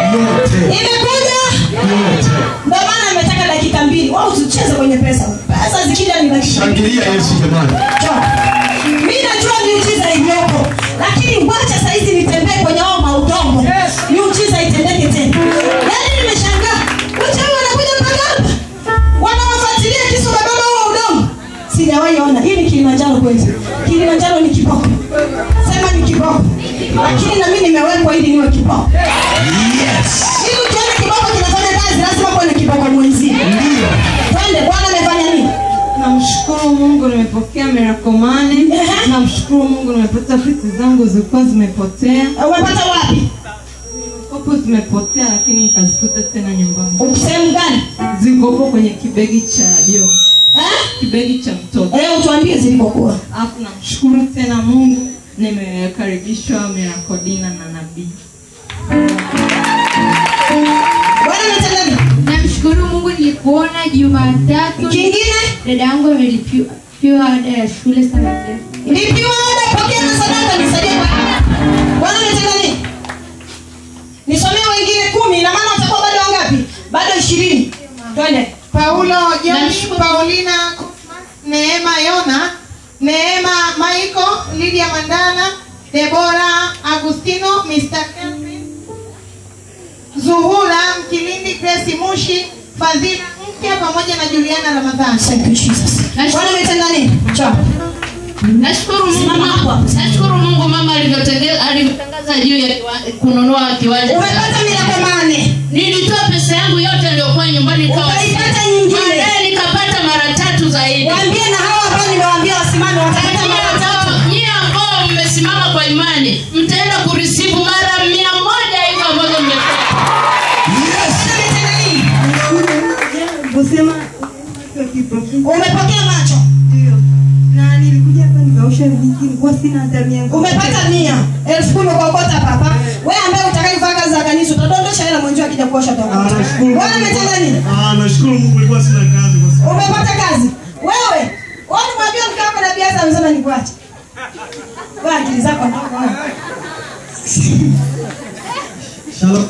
yote imekuja yote ndio maana nimetaka dakika mbili wao tucheze kwenye pesa pesa zikija ni dakika mbili shangilia yesu jamani mi najua miujiza iliyopo lakini wacha saizi nitembee kwenye ao maudongo miujiza itendeke tena yaani nimeshangaa wachawi wanakuja mpaka hapa wanawafuatilia kisu na baba huo udongo sijawahi ona hii ni kilimanjaro kweli kilimanjaro ni kiboko sema ni kiboko lakini na mi nimewekwa ili niwe kiboko yes ili ukiona kiboko kinafanya kazi lazima kuwe na kiboko mwenzie ndio twende bwana amefanya nini namshukuru mungu nimepokea mirakomani Ehe. namshukuru mungu nimepata fiti zangu zilikuwa zimepotea umepata wapi kopo zimepotea lakini nikazikuta tena nyumbani Uko sehemu gani zikopo kwenye kibegi cha jo Eh? kibegi cha mtoto Eh, utuambie zilivyokuwa alafu namshukuru tena mungu nimekaribishwa mirakodina na nabii bwana ametenda nini namshukuru mungu nilikuona jumatatu kingine dada yangu amelipiwa ada ya shule sana lipiwa ada pokea na sadaka nisaidie kwa bwana ametenda nini nisomee wengine kumi na maana watakuwa bado wangapi bado ishirini twende paulo joni Nashukuru. paulina neema yona neema maiko lidia mandala debora agustino mr Kelvin, zuhura mkilindi grace mushi fadhila mpya pamoja na juliana ramadhani Thank you, Jesus. bwana ametenda nini Chapa. nashukuru mungu Simama hapo hapo. nashukuru mungu mama alivyotenge- alivyotangaza juu ya kiwa- kununua kiwanja umepata mirakomane nilitoa pesa yangu yote iliyokuwa nyumbani ikawa- Ukaipata nyingine. Baadaye nikapata mara tatu zaidi waambie na hawa ambao nimewaambia wasimame watapata mara tatu nyie ambao mmesimama kwa imani mtaenda kurisivu mara mia moja hivyo ambazo mmepata Bwana ametenda nini kusema kiprofiti umepokea macho ndio na nilikuja hapa nikaosha vijiki nilikuwa sina hata mia umepata mia elfu kumi kuokota papa we ambaye utakayefanya kazi za kanisa utadondosha hela mwenzio akija kuosha Ah, nashukuru bwana ametenda nini Ah, nashukuru mungu ilikuwa sina kazi kwa sababu umepata kazi wewe wani mwambia mke wako na biasa amesema nikuache we akili zako ndogo wewe. Shalom.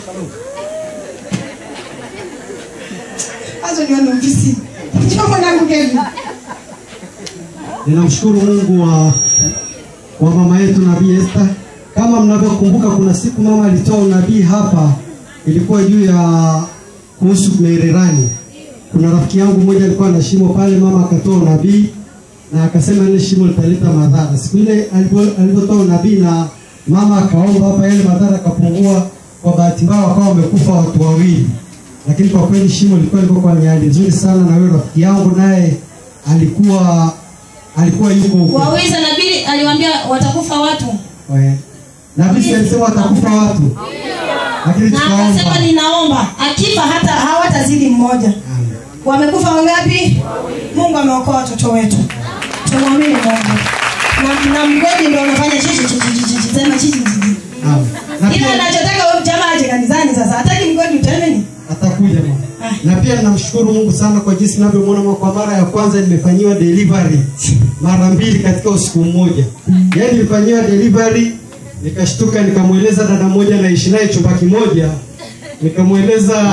hazo nione ofisi njoo mwanangu Kevin ninamshukuru mungu wa, wa mama yetu nabii Esther. Kama mnavyokumbuka, kuna siku mama alitoa unabii hapa, ilikuwa juu ya kuhusu mererani. Kuna rafiki yangu mmoja alikuwa na shimo pale, mama akatoa unabii na akasema ile shimo litaleta madhara. Siku ile alipo- alipotoa unabii na mama akaomba hapa, yale madhara akapungua. Kwa bahati mbaya wakawa wamekufa watu wawili, lakini kwa kweli shimo lilikuwa liko kwenye hali nzuri sana, na huyo rafiki yangu naye alikuwa alikuwa yuko huko wawiza nabii aliwaambia watakufa watu Eh, nabii si alisema watakufa watu lakini na tukaomba akasema ninaomba akifa hata hawatazidi mmoja wamekufa wangapi mungu ameokoa watoto wetu tumwamini mungu na, na mgodi ndo unafanya chichi chichi chichi chichi tena chichi chichi Naam. na ila pia anachotaka huyu jamaa aje kanisani sasa hataki mgodi utemeni atakuja mama. na pia namshukuru mungu sana kwa jinsi navyomwona mwa- kwa mara ya kwanza nimefanyiwa delivery mara mbili katika usiku mmoja yaani nilifanyiwa delivery nikashtuka nikamweleza dada moja naishi naye chumba kimoja nikamweleza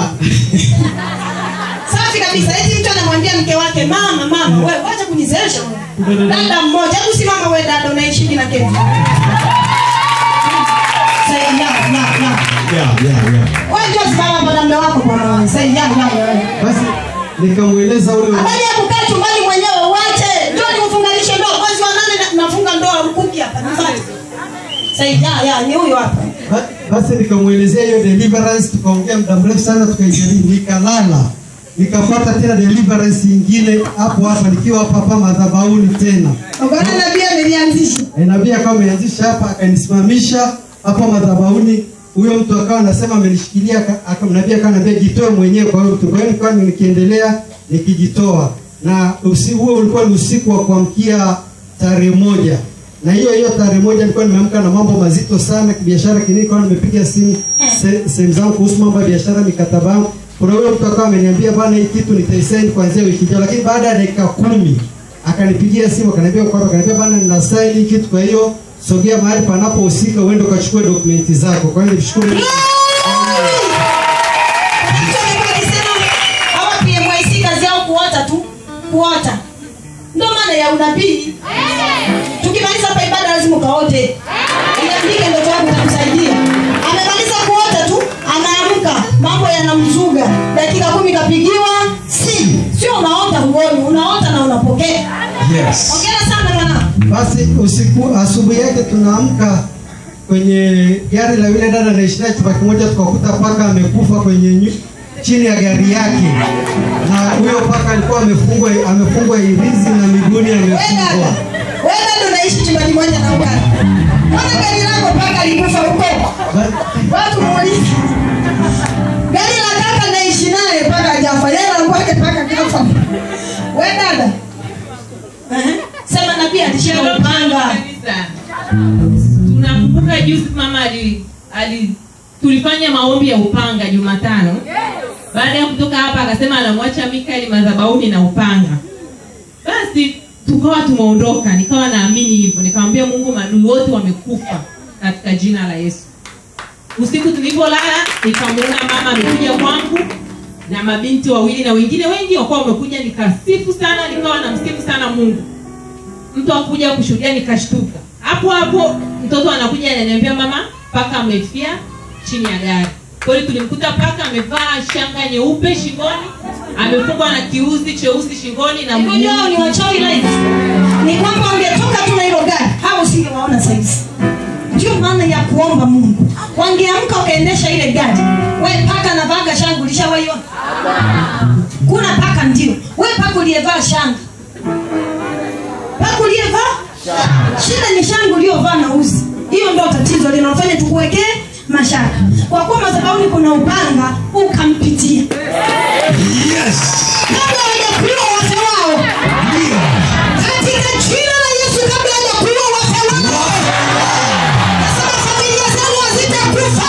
safi kabisa eti mtu anamwambia mke wake mama mama wewe wacha kunizeesha wewe." dada mmoja hebu simama wewe dada unaishiki na kevi Say, ya, ya, ya. yeah, yeah, yeah. Wewe ndio simama hapo na mume wako bwana wewe. Say, ya, ya, ya. basi nikamweleza ule Habari ya kukaa chumbani mwenyewe uache. Ndio nimfunganishe ndoa mwezi wa nane na- nafunga ndoa rukuki hapa nifuate. Say, ya, ya, ni huyo hapa. Ba- basi nikamwelezea hiyo deliverance tukaongea muda mrefu sana tukaijadili nikalala nikapata tena deliverance ingine hapo hapa nikiwa hapa hapa madhabahuni tena Ukaona nabii amelianzisha. E, nabii akawa ameanzisha hapa akanisimamisha hapa madhabahuni huyo mtu akawa anasema amenishikilia aka- aka- nabii akawa anambia jitoe mwenyewe kwa hiyo mtu kwa hiyo nikawa nikiendelea nikijitoa na usi, huo ulikuwa ni usiku wa kuamkia tarehe moja na hiyo hiyo tarehe moja nilikuwa nimeamka na mambo mazito sana kibiashara kini nilikuwa nimepiga simu se- sehemu zangu kuhusu mambo ya biashara mikataba yangu kuna huyo mtu akawa ameniambia bana hii kitu nitaisaini kuanzia wiki ijayo lakini baada ya dakika kumi akanipigia simu akaniambia kwamba akaniambia bana nina sign hii kitu kwa hiyo sogea mahali panapohusika uende ukachukue dokumenti zako kwa hiyo nimshukuru Mungu. ya unabii tukimaliza hapa ibada lazima ukaote iandike ndoto yako itakusaidia amemaliza kuota tu anaamka mambo yanamzuga dakika kumi kapigiwa simu sio unaota huoni unaota na unapokea Yes. ongera sana mwanangu basi usiku asubuhi yake tunaamka kwenye gari la yule dada naishina chumba kimoja tukakuta paka amekufa kwenye nyu, chini ya gari yake na huyo paka alikuwa amefungwa amefungwa irizi na miguuni Wewe amefungwa dada, wewe dada unaishi chumba kimoja na ugani mbona gari lako paka likufa huko Ba- watu muulize gari la kaka naishi naye paka hajafa yeye alikuwake paka kafa we dada Ehe. sema nabii alishia upanga tunakumbuka juzi mama ali, ali tulifanya maombi ya upanga jumatano baada ya kutoka hapa akasema anamwacha mikaeli madhabauni na upanga basi tukawa tumeondoka nikawa naamini hivyo nikamwambia mungu maadui wote wamekufa katika jina la yesu usiku tulivyolala nikamwona mama amekuja kwangu na mabinti wawili na wengine wengi wakuwa wamekuja nikasifu sana nikawa namsifu sana mungu mtu akuja kushuhudia nikashtuka hapo hapo mtoto anakuja ananiambia mama paka amefia chini ya gari kweli tulimkuta paka amevaa shanga nyeupe shingoni amefungwa na kiuzi cheusi shingoni na unajua hao ni wachawi live ni kwamba wangetoka tu na hilo gari hao usingewaona saizi ndio maana ya kuomba mungu wangeamka wakaendesha ile gari we paka navaga shanga ulishawaiona kuna paka ndio we paka uliyevaa shanga paka uliyevaa shida ni shanga uliyovaa na uzi hiyo ndo tatizo linalofanya tukuwekee mashaka kwa kuwa madhabahuni kuna upanga ukampitia Yes. kabla hawajakuliwa wafe wao Ndio. katika jina la yesu kabla hajakuliwa wafe wao nasema familia zenu hazitakufa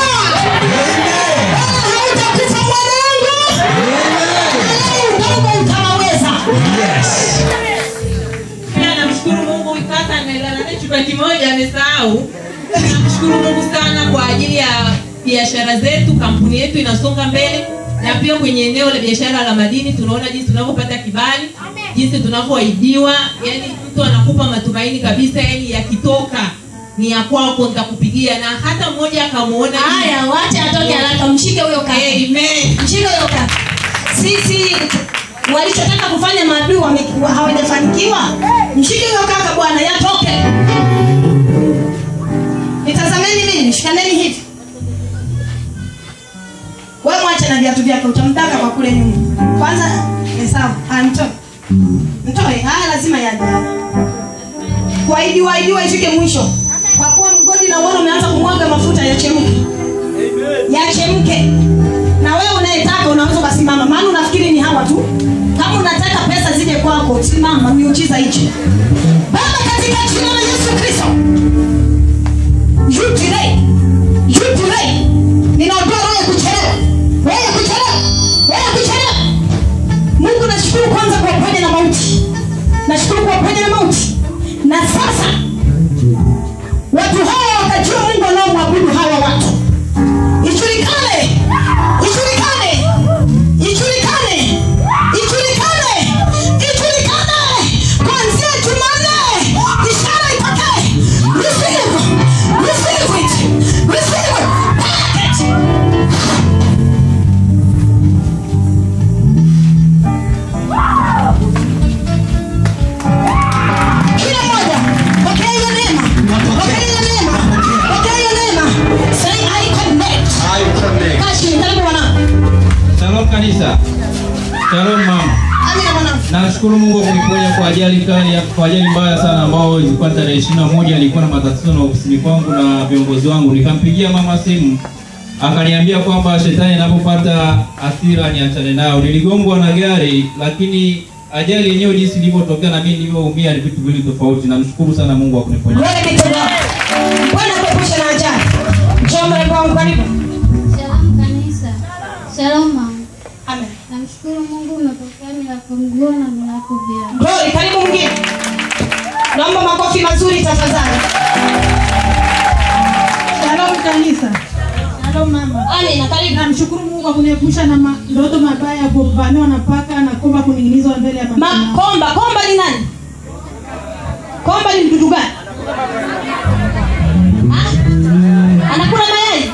wala hautakufa mwanangu Walai udogo utawaweza Yes. Pia namshukuru mungu kaka amelala naye chumba kimoja amesahau namshukuru mungu sana kwa ajili ya biashara zetu kampuni yetu inasonga mbele na pia kwenye eneo la biashara la madini tunaona jinsi tunavyopata kibali jinsi tunavyoahidiwa yani mtu anakupa matumaini kabisa yani yakitoka ni ya kwako nitakupigia na hata mmoja akamwona haya wache atoke haraka mshike huyo kaka Amen. mshike huyo kaka sisi walichotaka kufanya maadui wame- wa- hawajafanikiwa mshike huyo kaka bwana yatoke nitazameni mimi shikaneni hivi we mwache na viatu vyake utamtaka kwa kule nyuma kwanza ni sawa Ah, mtoe mtoe haya lazima yaje kuahidiwa ahidiwa ifike mwisho kwa kuwa mgodi na uona umeanza kumwaga mafuta yachemke yachemke na wewe unayetaka unaweza ukasimama maana unafikiri ni hawa tu kama unataka pesa zije kwako simama miujiza hichi baba katika jina la yesu kristo you delay you delay ninaondoa roho ya kuchelewa roho ya kuchelewa roho ya kuchelewa mungu nashukuru kwanza kwa uponye na mauti nashukuru kwa uponye na mauti na sasa watu hawa wakajua mungu wanaomwabudu hawa watu ijulikane ijulikane ijulikane ijulikane ijulikane kuanzia jumanne ishara itokee receive receive it receive it Take it. kila moja pokea hiyo neema pokea hiyo neema pokea hiyo neema say i connect I connect. kashi karibu mwanangu Shalom kanisa. Shalom mama. amina mwanangu Nashukuru Mungu kwa kuniponya kwa ajali kali kwa ajali mbaya sana ambao ilikuwa tarehe 21 nilikuwa na matatizo na ofisini kwangu na viongozi wangu. Nikampigia mama simu akaniambia kwamba shetani anapopata hasira niachane nao. Niligongwa na gari lakini ajali yenyewe jinsi ilivyotokea na mimi nilivyoumia ni vitu viwili tofauti. Namshukuru sana Mungu kwa kuniponya. Glory be to God. bwana kuepusha na ajali njoo mrembo wangu karibu Shalom kanisa. Shalom mama. amen Namshukuru Mungu umepokea milako mguu na milako vya. glory karibu mwingine naomba makofi mazuri tafadhali Shalom kanisa. Shalom mama. amina karibu Namshukuru Mungu kwa kuniepusha na ma- ndoto mabaya ya kuvamiwa na paka na komba kuning'inizwa mbele ya macho yangu. makomba komba ni nani komba ni mdudu gani Ah? anakula mayai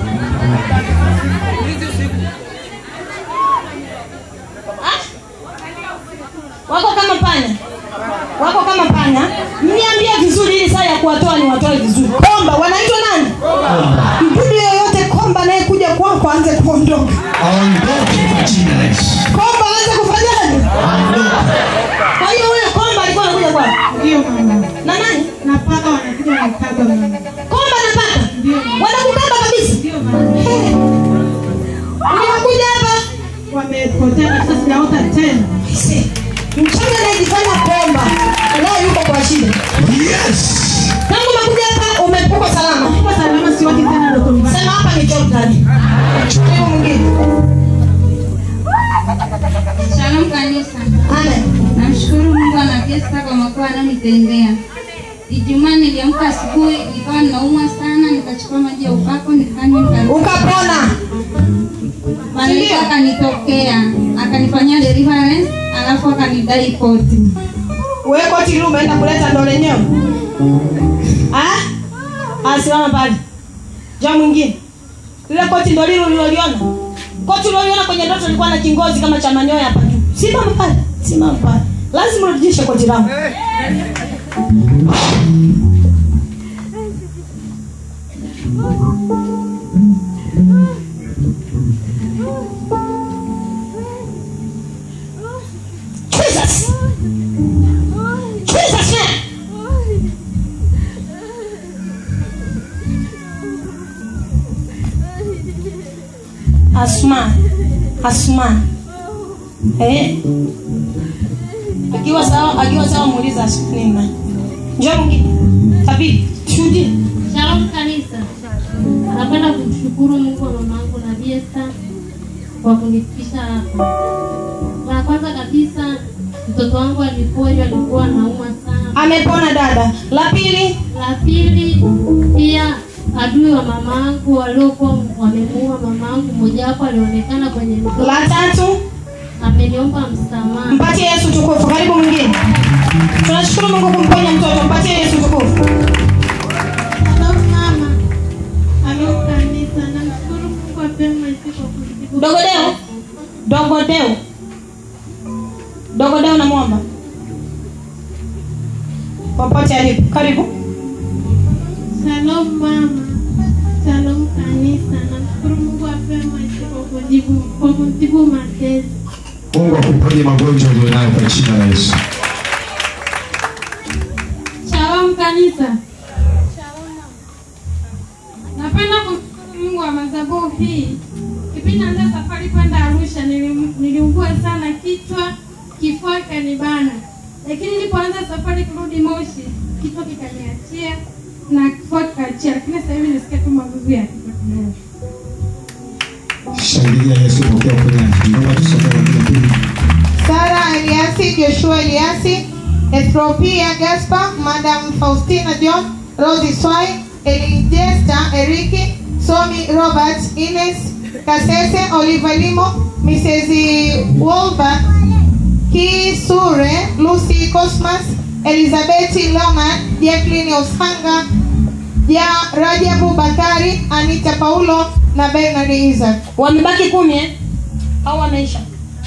Ah? wako kama panya wako kama panya mniambie vizuri ili saa ya kuwatoa ni watoe vizuri komba wanaitwa nani mdudu yoyote komba anayekuja kwako aanze kuondoka Aondoke kwa jina la Yesu. komba aanze kufanyaje kwa hiyo huyo komba alikuwa anakuja kwako Ndio mama. na nani Na paka wanakuja wanakaba mama. komba na paka wanakukaba kabisa Ndio mama. unakuja hapa Wamepotea kabisa sijaota tena. Aise, mchanga anayejifanya komba leo yuko kwa shida Yes. tangu umekuja hapa umepuka salama Kwa salama siwaki tena ndoto mbaya. sema hapa ni jordan huyo mwingine Shalom kanisa. amen Namshukuru Mungu anavyesta kwa makuu anayonitendea. Ijumaa niliamka asubuhi nikawa ninaumwa sana, nikachukua maji ya upako nikanywa, nika- ukapona malaika akanitokea akanifanyia deliverance, alafu akanidai koti. wewe koti lile umeenda kuleta ndo lenyewe ah ah simama pale ja mwingine lile koti ndo lile uliloliona koti uliloliona kwenye ndoto lilikuwa na kingozi kama cha manyoya hapa juu simama pale simama pale lazima urudishe koti langu Jesus! Jesus name! Asma, Asma. Eh. Akiwa sawa, akiwa sawa muuliza Asma nini? Njoo mwingine. Tabii, shuhudie. Shalom kanisa. Napenda kumshukuru Mungu wa mamangu na Biesta kwa kunifikisha hapa. La kwanza kabisa mtoto wangu aliponywa, alikuwa anaumwa sana. Amepona dada. La pili, La pili pia adui wa mamangu waliokuwa wamemuua mamangu, mmoja wapo alionekana kwenye ndoto, la tatu, ameniomba msamaha. mpatie Yesu tukufu. Karibu mwingine. Tunashukuru Mungu kumponya mtoto. Mpatie Yesu tukufu. Shalom mama. Shalom kanisa. Namshukuru Mungu apema siku kwa kujibu. Dogodeo. Dogodeo. Dogodeo namwomba. Popote alipo. Karibu. Shalom mama. Shalom kanisa. Namshukuru Mungu apema siku kwa kujibu kwa kutibu matezi. Mungu akuponye magonjwa ulionayo kwa jina la Yesu. Shalom kanisa. Napenda kumshukuru Mungu wa madhabahu hii. Kipindi naanza safari kwenda Arusha nilim- niliugua sana kichwa, kifua kanibana, lakini nilipoanza safari kurudi Moshi kichwa kikaniachia na kifua kikaachia, lakini sasa hivi nasikia tu magugu ya kichwa kidogo. Shangilia Yesu pokea uponyaji. Naomba tusome kwa pili. Sara Eliasi, Joshua Eliasi, Ethiopia Gaspar, Madam Faustina John, Rosie Swai, Elijesta Eriki, Somi Robert, Ines Kasese, Oliver Limo, Mrs. Wolbert, Kisure, Lucy Cosmas, Elizabeth Loman, Jacqueline Oshanga, ya Rajabu Bakari, Anita Paulo na Bernard Isaac. Wamebaki kumi eh? Au wameisha?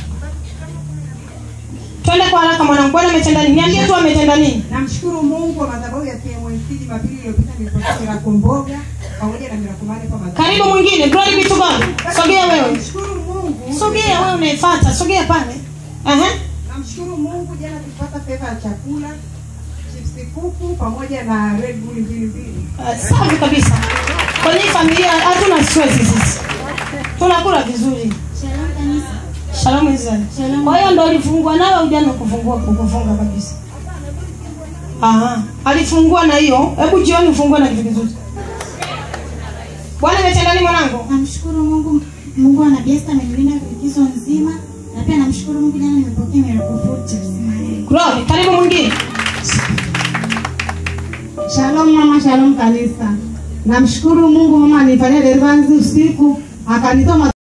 Twende kwa haraka mwanangu. Bwana ametenda nini? Niambie tu ametenda nini? Namshukuru Mungu kwa madhabahu ya KMC Jumapili iliyopita nilipokea miracle mboga pamoja na miracle mane kwa madhabahu. Karibu mwingine. Glory be to God. Sogea wewe. Namshukuru Mungu. Sogea wewe unaifuata. Sogea pale. Ehe. Namshukuru Mungu jana tulipata fedha ya chakula, chipsi kuku pamoja na Red Bull mbili mbili. Uh, safi kabisa. Kwenye hii familia hatuna stress sisi. Tunakula vizuri. Shalom kanisa. Shalom Israel. Shalom. Kwa hiyo ndo ulifungua nawe ujana kufungua kukufunga kabisa. Aha. Alifungua na hiyo. Hebu jioni ufungue na kitu kizuri. Bwana ametenda nini mwanangu? Namshukuru Mungu, Mungu ana Biesta amenilinda likizo nzima, na pia namshukuru Mungu, jana nimepokea miracle food chips mayai. Glory. Karibu mwingine. Shalom mama, shalom kanisa. Namshukuru Mungu mama alifanyia deliverance usiku akanitoa